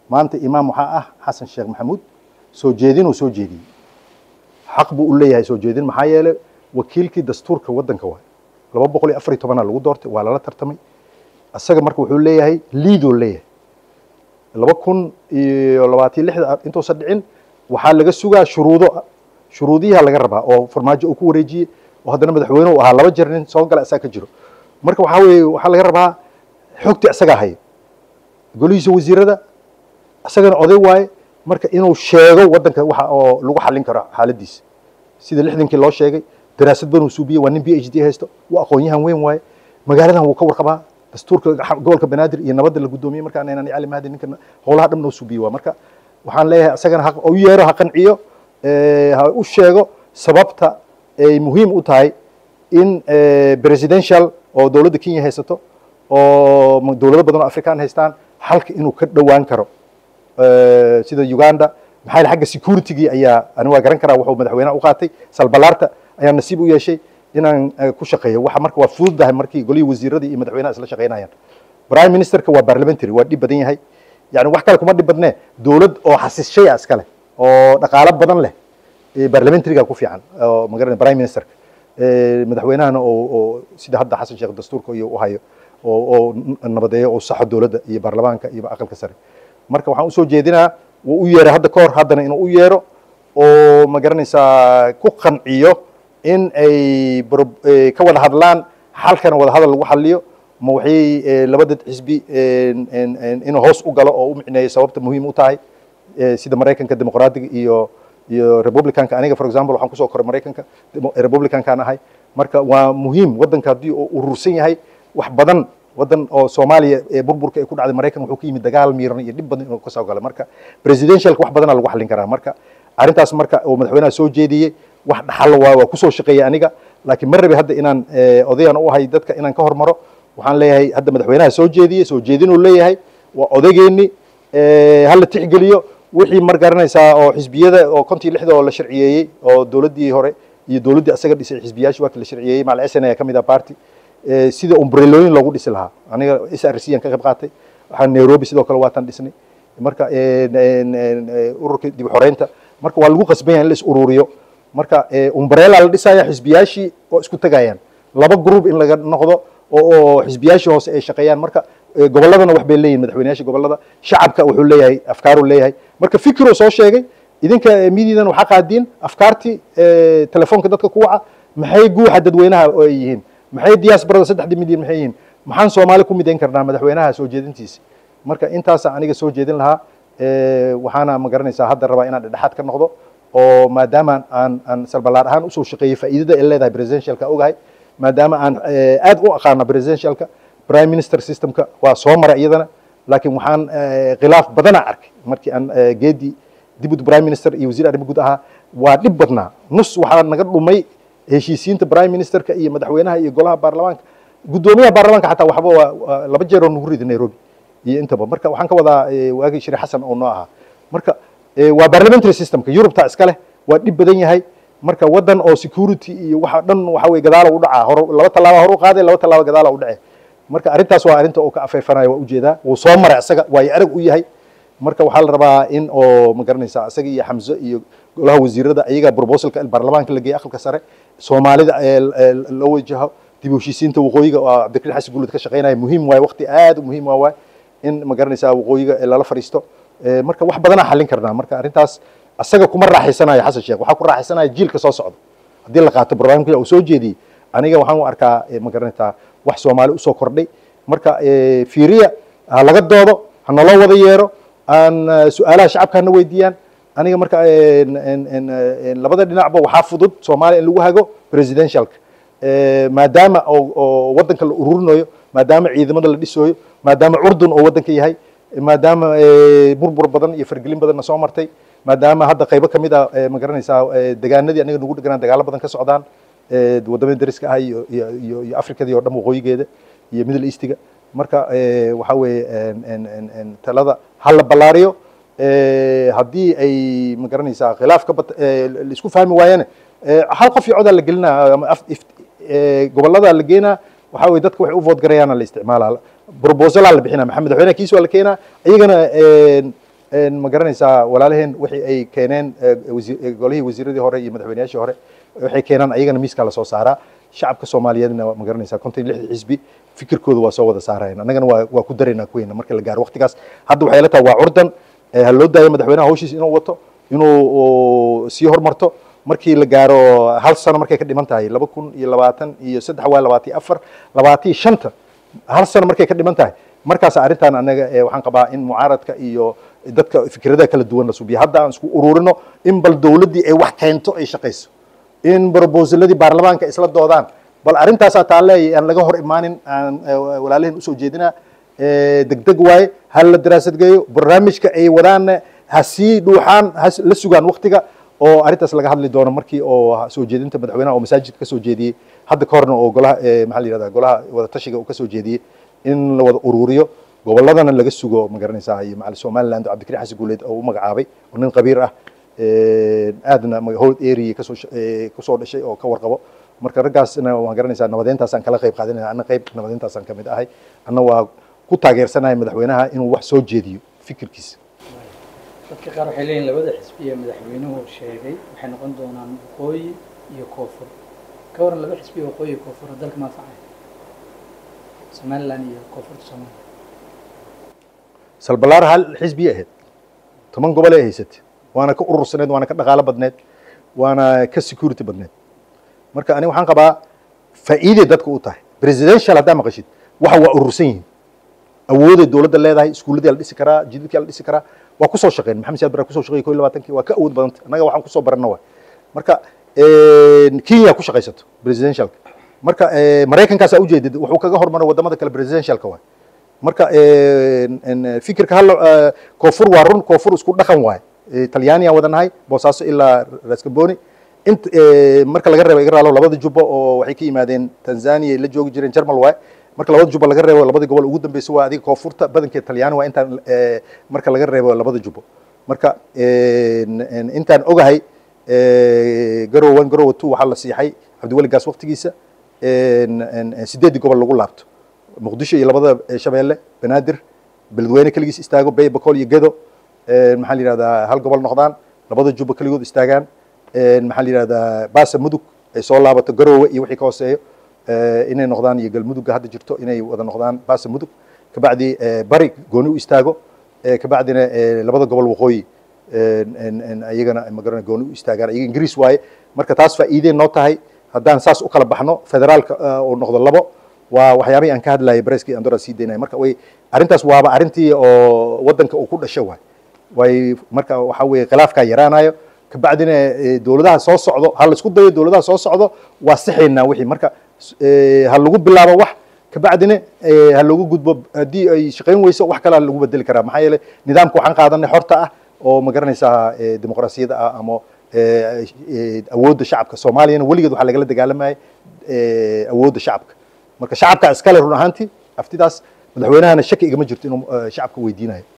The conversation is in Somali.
maanta imaam waxaa ah xasan sheekh maxamuud soo jeedin uu soo jeediyey xaq buu u leeyahay soo jeedin maxaa yeelay wakiilkii dastuurka waddanka waay laba boqol iyo afar iyo tobanaa lagu doortay waa lala tartamay isaga marka wuxuu leeyahay liidoo leeyahay laba kun iyo labaatan lixda intuusan dhicin waxaa laga sugaa shuruudo shuruudiyaha laga rabaa oo farmaajo uu ku wareejiyey oo haddana madaxweyne uu ahaa laba jeer nin soo gala isaga ka jiro marka waxaa weeye waxaa laga rabaa xogti isagaa haya golihiisa wasiirada isagana oday waaye marka inuu sheego waddanka waxa oo lagu xallin karo xaaladiisa sida lixdankii loo sheegay daraasad banuu suubiyey waa nin b h d haysto waa aqoon-yahan weyn waaye magaaladan wuu ka warqabaa dastuurka gobolka banaadir iyo nabadda la guddoomiyey markaan inaan cali mahdi ninka howlaha dhan noo suubiyey waa marka waxaan leeyahay isagana ha u yeero ha qanciyo ha u sheego sababta ay muhiim u tahay in presidential oo dowladda kenya haysato oo dowlado badan oo afrikaan haystaan halka inuu ka dhowaan karo sida uganda maxaa yeel xagga securitygii ayaa ani waa garan karaa wuxuu madaxweynaha u qaatay salbalaarta ayaa nasiib u yeeshay inaan ku shaqeeyo waxa marka waa fududahay markii golihii wasiiradii iyo madaxweynaha isla shaqeynayaan prime ministerka waa parliamentary waa dhib badan yahay yani wax kale kuma dhib badnee dowlad oo xasishay a iska leh oo dhaqaalo badan leh parliamentaryga ku fiican oo magaran prime ministerka madaxweynahana oo sida hadda xasan sheekh dastuurka iyo u hayo oo nabadeeyo oo saxo dowladda iyo baarlamaanka iyo aqalka sare marka waxaan usoo jeedinaa wuu u yeeray hadda ka hor haddana inuu u yeero oo ma garanaysaa ku qanciyo in ay ka wada hadlaan xalkana wada hadal lagu xaliyo ma waxay labada xisbi inuu hoos u galo oo u micneeyo sababta muhiim u tahay sida maraykanka dimuqraadiga iyo iyo republicanka aniga for example waxaan kusoo koray maraykanka republicankaan ahay marka waa muhiim waddanka haddii uu urursan yahay wax badan waddan oo soomaaliya ee burburka ay ku dhacday maraykan wuxuu ka yimid dagaal miiran iyo dhib badan inuu kasoo galay marka presidentialka wax badana lagu xallin karaa marka arrintaas marka oo madaxweynaha soo jeediyey wax dhaxallo waa waa kusoo shaqeeyay aniga laakiin ma rabi hadda inaan odayan u ahay dadka inaan ka hormaro waxaan leeyahay hadda madaxweynaha soo jeediyey soo jeedinuu leeyahay waa odageenni hala tixgeliyo wixii mar garanaysaa oo xisbiyada oo kontii lixda oo la sharciyeeyey oo dowladdii hore iyo dowladdii asaga dhisay xisbiyaashii waa la sharciyeeyey macal s n a ka mid ah party sida umbrelooyin loogu dhisi lahaa aniga s r c aan ka qayb qaatay waxaan nairobi sidoo kale waatan dhisnay marka ururka dib xoreynta marka waa lagu qasban yahay in la is ururiyo marka umbrella la dhisaya xisbiyaashii oo isku tegayaan laba group in laga noqdo oo xisbiyaashii hoose ay shaqeeyaan marka gobolladana wax bay leeyihin madaxweynayaasha gobollada shacabka wuxuu leeyahay afkaaruu leeyahay marka fikiruu soo sheegay idinka midiidan waxaa qaadiin afkaartii telefoonka dadka ku waca maxay guuxa dadweynaha oo ay yihiin maxay diaasbarada saddexdii milyan maxay yihiin maxaan soomaali ku midayn karnaa madaxweynaha soo jeedintiisa marka intaasa aniga soo jeedin lahaa waxaana ma garanaysaa hadda rabaa inaan dhexdhexaad ka noqdo oo maadaama aan aan salbalaar ahaan usoo shaqeeyey faa'iidada ay leedahay presidentialka ogahay maadaama aan aad u aqaano presidentialka prime minister systemka waa soo maray iyadana laakiin waxaan khilaaf badana arkay markii aan geedi dibud prime minister iyo wasiir arrimo guud ahaa waa dhib badnaa nus waxaa naga dhumay heshiisiinta prime ministerka iyo madaxweynaha iyo golaha baarlamaanka guddoomiyaha baarlamaanka xataa waxba waa laba jeer oo nagu rida nairobi iyo intaba marka waxaan ka wadaa waagii shiri xasan oo noo ahaa marka waa parliamentary systemka yurubta iska leh waa dhib badan yahay marka waddan oo security iyo waxa dhan waxa weye gadaala u dhacaa hor laba tallaaba hor u qaaday laba tallaaba gadaala u dhacee marka arrintaas waa arrinta oo ka afeefanayo waa ujeedaa wuu soo maray isaga waayo arag u yahay marka waxaa la rabaa in oo ma garanaysaa isaga iyo xamse iyo golaha wasiirada ayaga proposalka baarlamaanka la geeyey aqalka sare soomaalida loo wajaho dib u heshiisiinta waqooyiga oo cabdikariin xasan guulid ka shaqeynaya muhiim waaye waqti aad u muhiim waa waay in ma garanaysaa waqooyiga lala fadhiisto marka wax badanaa xallin karnaa marka arrintaas asaga kuma raaxaysanayo xasan sheekh waxaa ku raaxaysanaya jiilka soo socda haddii la qaato barnaamijka uu soo jeediyey aniga waxaan u arkaa ma garanaysaa wax soomaali usoo kordhay marka fiiriya ha laga doodo ha naloo wada yeero aan su-aalaha shacabka hana weydiiyaan aniga marka labada dhinacba waxaa fudud soomaaliya in lagu hago presidentialka maadaama oo waddanka la ururinayo maadaama ciidamada la dhisooyo maadaama curdun oo waddanka yahay maadaama burbur badan iyo fargelin badanna soo martay maadaama hadda qaybo ka mid a ma garanaysaa degaanadii aniga nagu dheganaan dagaalo badan ka socdaan wadamada dariska ah iyo iyo iyo afrikadii oo dhan waqooyigeeda iyo middle eastiga marka waxa weeye talada ha la ballaariyo haddii ay ma garanaysaa khilaaf ka bat laisku fahmi waayane hal qof iyo codaa la gelinaa ama gobollada la geenaa waxa weye dadka waxay u vood garayaana la isticmaalaa proposalaa la bixinaa maxamed madaxweynaha kiis waa la keenaa iyagana ma garanaysaa walaalaheen wixii ay keeneen golihii wasiiradii hore iyo madaxweynayaashii hore waxay keenaan ayagana miiskaa lasoo saaraa shacabka soomaaliyeedna ma garanaysaa konton iyo lixda xisbi fikirkooda waa soo wada saarayaan annagana waa waa ku daraynaa kuweena marka la gaaro waqtigaas hadda waxay la tahay waa curdan ha loo daayo madaxweynaha hawshiisa inuu wato inuu sii hormarto markii la gaaro hal sano markay ka dhiman tahay laba kun iyo labaatan iyo saddex waa labaatan iyo afar labaatan iyo shanta hal sano markay ka dhiman tahay markaas arrintan anaga waxaan qabaa in mucaaradka iyo dadka fikradaha kala duwan la subiyo hadda aan isku ururino in bal dowladdii ay wax keento ay shaqayso in brobosaladii baarlamaanka isla doodaan bal arrintaasaa taalle aan laga hor imaanin aan walaalaheen usoo jeedinaa degdeg waaye ha la daraasad geeyo barnaamijka ay wadaanna ha sii dhuuxaan ha la sugaan waktiga oo arrintaas laga hadli doono markii oo soo jeedinta madaxweynaha oo masaajidka ka soo jeediyey hadda ka horna oo golaha maxaa la yihahda golaha wadatashiga uu ka soo jeediyey in la wada ururiyo gobolladana laga sugo ma garanaysaa iyo macali somaliland oo cabdikariin xasan guuleed oo u magacaabay oo nin qabiir ah aadna hold area kasoo kusoo dhashay oo ka warqabo marka raggaasna waan garanaysaa nabadeyntaasaan kala qayb qaadanaya anna qayb nabadeyntaasaan kamid ahay anna waa ku taageersanahay madaxweynaha inuu wax soo jeediyo fikirkiisa dadka qaar waxay leeyihin labada xisbi ee madaxweynuhu sheegay waxay noqon doonaan waqooyi iyo koonfur ka waran laba xisbi ee waqooyi iyo koonfur dalka maanfacaya somaliland iyo koonfurta soomaaliya salbalaar hal xisbiya ahayd toban gobol ay haysatay waana ka urursaneed waana ka dhaqaalo badneed waana ka security badneed marka aniga waxaan qabaa faa'iiday dadka u tahay presidential haddaa maqashid waxa waa urursan yihiin awooday dowladda leedahay iskuulladii la dhisi karaa jidadkii la dhisi karaa waa kusoo shaqeyn maxamed siyaad bara kusoo shaqeeyay ko iyo labaatankii waa ka awood badanta annaga waxaan kusoo baranna waay marka kenya ku shaqaysato presidentialka marka maraykankaasaa ujeedid wuxuu kaga hormaray wadamada kale presidentialka waay marka fikirka hal koonfur waa run koonfur isku dhaqan waay talyaaniya wadanahay boosaaso ilaa raskamboni int marka laga reebo iga raalo labada jubbo oo waxay ka yimaadeen tanzania la joogi jireen jarmal waay marka labada jubbo laga reebo labada gobol ugu dambeysa waa adiga koonfurta badankeed talyaani waa intaan marka laga reebo labada jubbo marka intaan ogahay garow one garow two waxaa la siixay cabdiweli gaas waqtigiisa sideeddii gobol lagu laabto muqdisho iyo labada shabeelle banaadir beledweyne keligiis istaago bay bakool iyo gedo maxaa la yihahdaa hal gobol noqdaan labada jubbo keligood istaagaan maxaa la yihahdaa baasa mudug ay soo laabato garoowe iyo wixii ka hooseeyo inay noqdaan iyo galmudugga hadda jirto inay wada noqdaan baasa mudug kabacdi bari gooni u istaago kabacdina labada gobol waqooyi iyagana magarana gooni u istaagaan iyaga ingiriis waaye marka taas faa'iidey noo tahay haddaan saas u kala baxno federaalka uu noqdo labo waa waxyaabihii aan ka hadlayay bareskii andora sii daynaya marka way arrintaas waaba arrintii oo waddanka uu ku dhasho waay way marka waxa weeye khilaafkaa yaraanayo kabacdina dowladaha soo socdo ha la isku dayo dowladaha soo socdo waa sixaynaa wixii marka ha lagu bilaabo wax kabacdina ha loogu gudbo haddii ay shaqayn weyso wax kalea lagu bedeli karaa maxaa yeelay nidaamka waxaan qaadanay xorta ah oo ma garanaysaa dimuqraasiyadda ah ama awoodda shacabka soomaaliyana weligeed waxaa lagala dagaalamayay awoodda shacabka marka shacabka iskale run ahaantii aftidaas madaxweynahana shaki igama jirto inuu shacabka weydiinayo